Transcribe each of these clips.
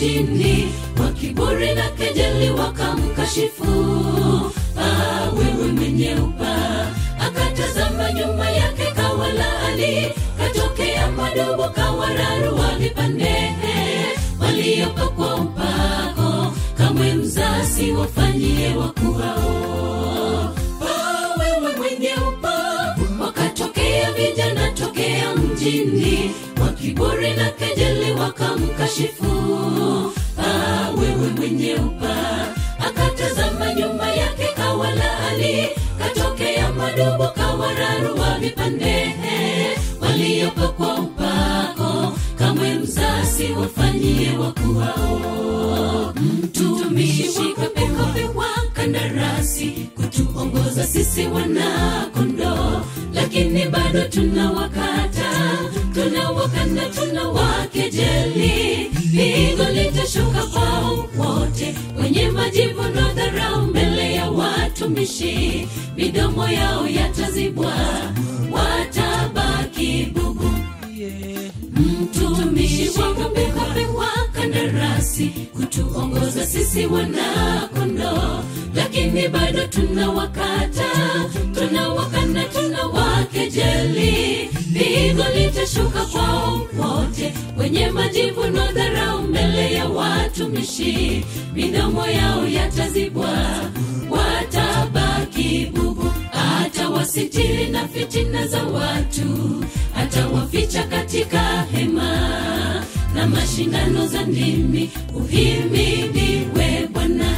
mjini kwa kiburi na kejeli wakamkashifu ah, wewe mwenye upaa akatazama nyuma yake kawalaani katokea madogo kawararua vipandehe waliopakwa upako kamwe mzasi wafanyie wakuhao Ah, wewe mwenye upaa wakatokea vijana tokea mjini kwa kiburi na kejeli wakamkashifu ah, wewe mwenye upaa akatazama nyuma yake kawalaani katokea madogo kawararua vipandehe waliopakwa upako kamwe mzasi wafanyie wakuhao mtumishi wakapekopewa kandarasi kutuongoza sisi wanakondoo lakini bado tunawakata tunawakana tunawakejeli pigo litashuka kwao wote wenye majivuno dharau mbele ya watumishi midomo yao yatazibwa watabaki bubu mtumishi wakapekopewa kandarasi kutuongoza sisi wanakondoo lakini bado tunawakata tunawakana tunawakejeli pigo litashuka kwao wote wenye majivuno dharau mbele ya watumishi midomo yao yatazibwa watabaki bubu atawasitiri na fitina za watu atawaficha katika hema na mashindano za ndimi uhimidiwe bwana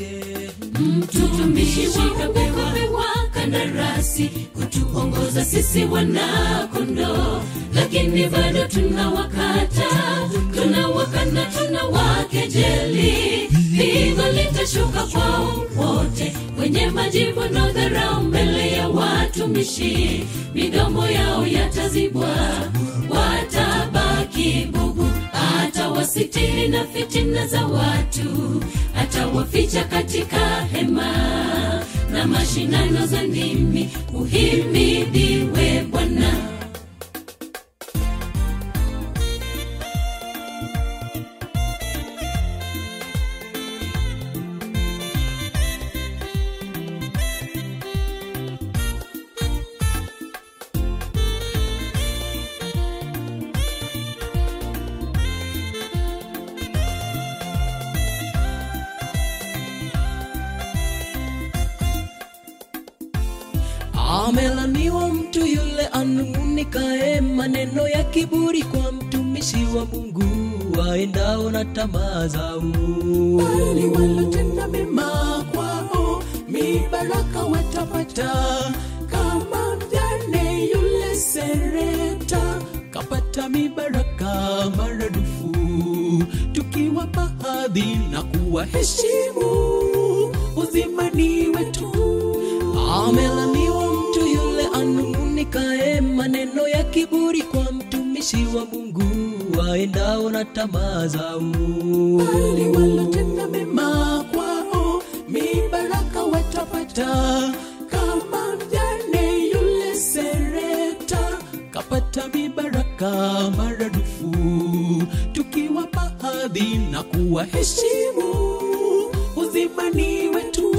mtumishi wakapewa kandarasi kutuongoza sisi wanakondoo lakini bado tunawakata tunawakana tunawakejeli pigo litashuka kwao wote wenye majivuno dharau mbele ya watumishi midomo yao yatazibwa watabaki bubu atawasitiri na fitina za watu atawaficha katika hema na mashindano za ndimi uhimidiwe bwana amelaniwa mtu yule anung'unikae maneno ya kiburi kwa mtumishi wa mungu waendao na tamaa zao bali walotenda mema kwao mibaraka watapata kama mjane yule sereta kapata mibaraka maradufu tukiwapa hadhi na kuwaheshimu uzimani wetu amelaniwa mtu yule anung'unikae maneno ya kiburi kwa mtumishi wa mungu waendao na tamaa zao bali walotenda mema kwao mibaraka watapata kama mjane yule sereta kapata mibaraka maradufu tukiwapa hadhi na kuwaheshimu uzimani wetu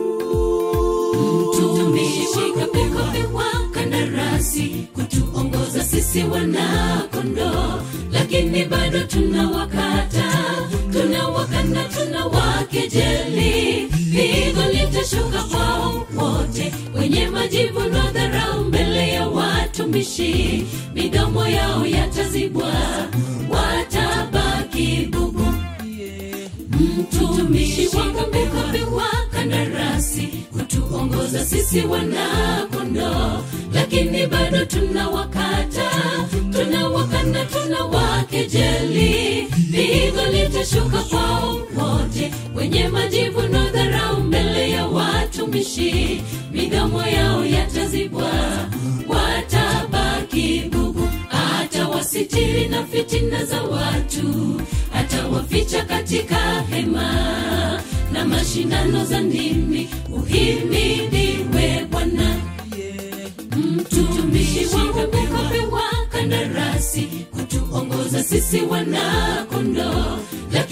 mtumishi kapekopewa kandarasi kutuongoza sisi wanakondoo lakini bado tunawakata tunawakana tunawakejeli pigo litashuka kwao wote wenye majivuno dharau mbele ya watumishi midomo yao yatazibwa watabaki bubu mtumishi wakapekopewa kandarasi kutuongoza sisi wanakondoo lakini bado tunawakata tunawakana tunawakejeli pigo litashuka kwao wote wenye majivuno dharau mbele ya watumishi midomo yao yatazibwa watabaki bubu atawasitiri na fitina za watu atawaficha katika hema na mashindano za ndimi uhimidiwe bwana mtumishi wakapekopewa kandarasi kutuongoza sisi wanakondoo lakini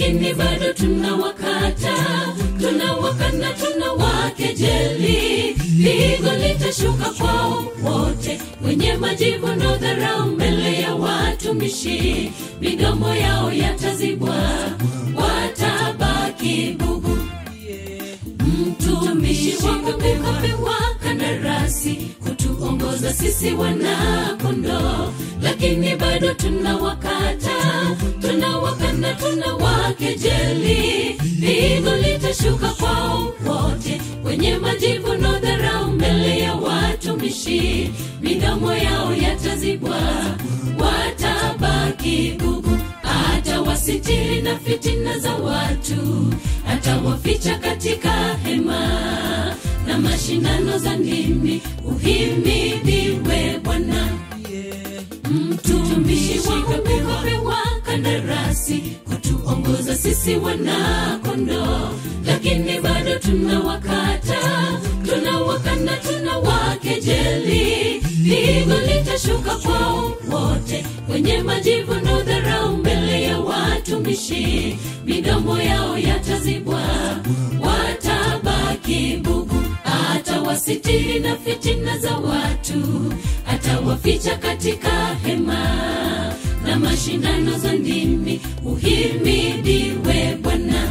lakini bado tunawakata tunawakana tunawakejeli pigo litashuka kwao wote wenye majivuno dharau mbele ya watumishi midomo yao yatazibwa watabaki bubu mtumishi wangu kapewa kandarasi kutuongoza sisi wanakondo lakini bado tunawakata tunawakana tunawakejeli pigo litashuka kwao wote wenye majivuno dharau mbele ya watumishi midomo yao yatazibwa watabaki bubu atawasitiri na fitina za watu atawaficha katika hema na mashindano za ndimi uhimidiwe bwana mtumishi wakapewa kandarasi kutuongoza sisi wanakondo lakini bado tunawakata tunawakana tunawakejeli pigo litashuka kwao wote wenye majivuno dharau mbele ya watumishi midomo yao yatazibwa watabaki bubu atawasitiri na fitina za watu atawaficha katika hema na mashindano za ndimi uhimidiwe bwana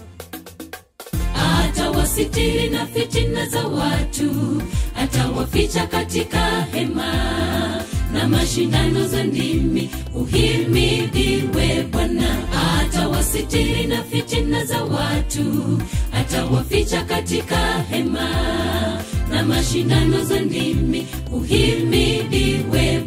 atawasitiri na fitina za watu atawaficha katika hema na mashindano za ndimi uhimidiwe bwana atawasitiri na fitina za watu atawaficha katika hema na mashindano za ndimi uhimidiwe